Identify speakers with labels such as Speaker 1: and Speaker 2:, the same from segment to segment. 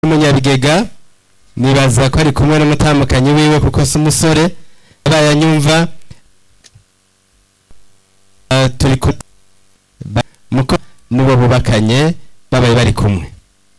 Speaker 1: w'umunyabigega nibaza ko ari kumwe n'umutambukanyi wiwe kuko si umusore abaye anyumva Ah, turi ku ba- muko n'uwo bubakanye babaye bari kumwe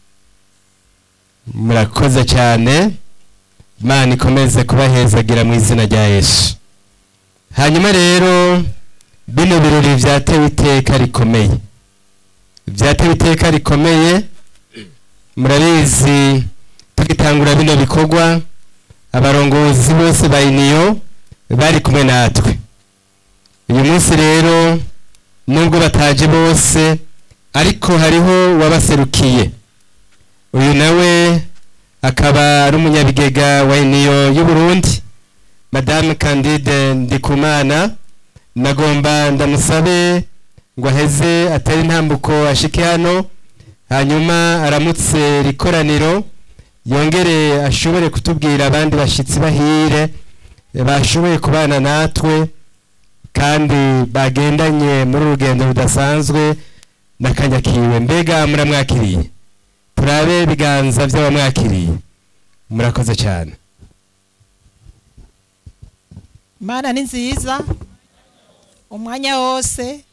Speaker 1: murakoze cyane imana ikomeze kubahezagira mu izina rya yesu hanyuma rero bino birori byatewe iteka rikomeye byatewe iteka rikomeye murabizi tugitangura bino bikorwa abarongozi bose ba iniyo bari kumwe natwe uyu munsi rero nubwo bataje bose ariko hariho wabaserukiye uyu nawe akaba ari umunyabigega wa iniyo y'u Burundi madame candide ndikumana nagomba ndamusabe ngo aheze atere intambuko ashike hano hanyuma aramutse rikoraniro yongere ashobore kutubwira abandi bashyitsi bahire bashoboye kubana natwe kandi bagendanye muri uru rugendo rudasanzwe n'akanyakiwe mbega muramwakiriye turabe ibiganza by'abamwakiriye murakoze cyane
Speaker 2: Mana ni nziza umwanya wose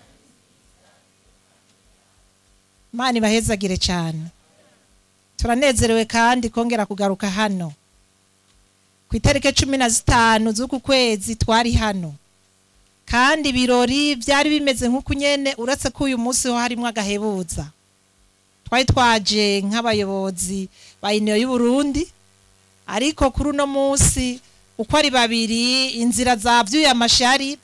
Speaker 2: Mana ibahezagire cyane turanezerewe kandi kongera kugaruka hano ku itariki cumi na zitanu z'uku kwezi twari hano kandi ibirori byari bimeze nk'uku nyene uretse ko uyu munsi ho harimo agahebuza twari twaje nk'abayobozi ba iniyo y'u Burundi ariko kuri uno munsi uko ari babiri inzira zavyuye amashari